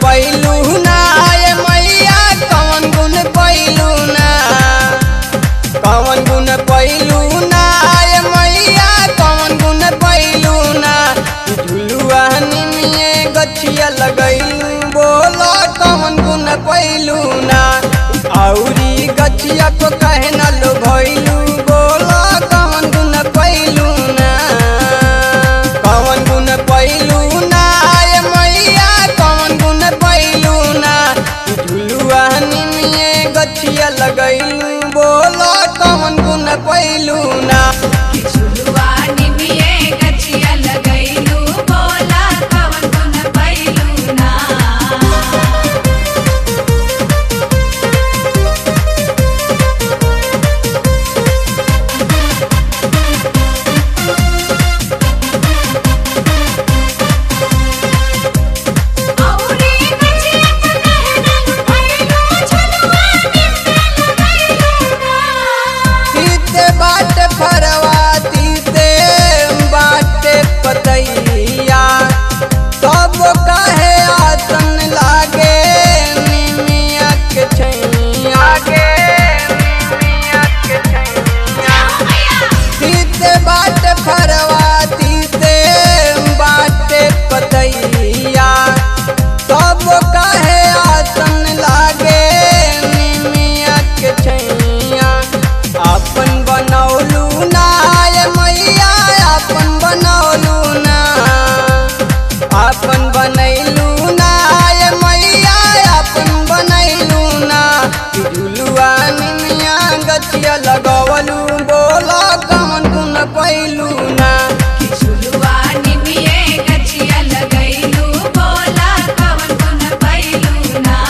पैलू ना ये मैया कवन गुण पैलू ना कवन गुण पैलू ना ये मैया कवन गुण पैलू ना झुलुआ निमिए गछिया लगैलू बोलो कवन गुण पैलू ना औरी गछिया को कहे न लो भैलू बोलो कवन गुण पैलू ना कवन गुण पैलू ना ये मैया कवन गुण पैलू ना झुलुआ निमिए गछिया लगैलू बोलो कवन गुण पैलू ना झुलुआ निमिये गछिया लगैलू बोला कवन गुण पैलू ना औरी गछिया को कहना पैलू झुलुआ निमिये लगैलू ना तीते बाट फरवा तीते बाटे पतैया तब काहे आसन लागे निमिया के छैया गे निमिया के छैया तीते बाट फरवा तीते बाटे पतैया तब काहे आसन लागे निमिया के छैया अपन बनौलू ना ये मैया अपन बनौलू ना अपन बनैलू ना ये मैया अपन बनैलू ना झुलुआ निमिया गछिया लगवलू बोला कमन गुन पैलू ना झुलुआ निमिये गछिया लगैलू बोला कवन गुण पैलू ना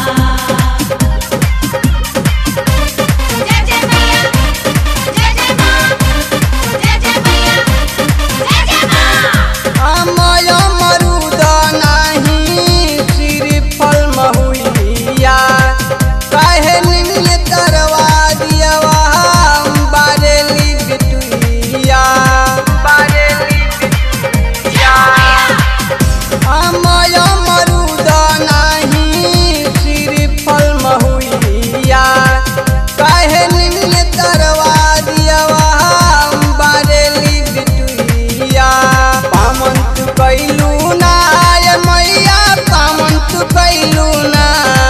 जय जय मैया जय जय माँ जय जय मैया जय जय माँ अमय मरुद नाही श्रीफल महुइया काहे निमिय तरवा दियवा बारेली बिटुइया बारेली बिटुइया अमय मरुद नाही श्रीफल महुइया काहे निमिय तरवा दियवा बारेली बिटुइया पामन तू कैलू ना ये मैया पामन तू कैलू ना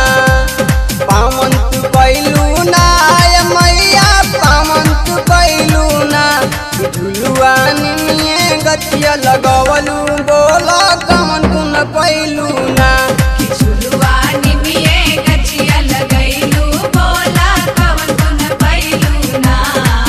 पामन तू कैलू ना ये मैया पामन तू कैलू ना झुलुआ निमिए गछिया लगवलू बोला कमन गुन पैलू ना झुलुआ निमिये गछिया लगैलू बोला कवन गुण पैलू ना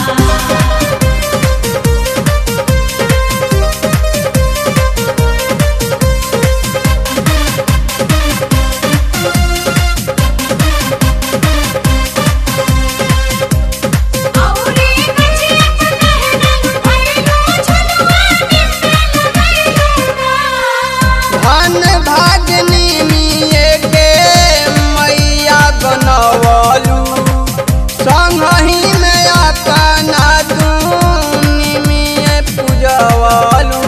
औरी गछिया को कहना पैलू झुलुआ निमिये लगैलू ना धन भागनी मिए के मैया बनवलू संगही में अपना दूनी मिए पूजवलू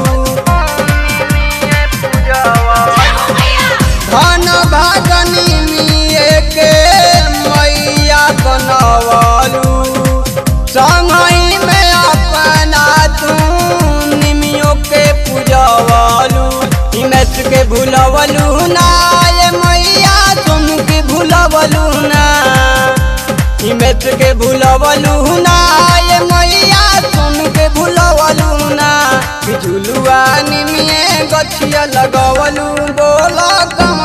धन भागनी मिए के मैया बनवलू संगही में अपना दूनी मियो के पूजवलू हिमेश के भूलवलू ना ये मैया तुम के भूलवलू ना हिमेश के भूलवलू ना ये मैया तुम के भूलवलू ना झुलुआ निमिए गछिया लगवलू बोला कम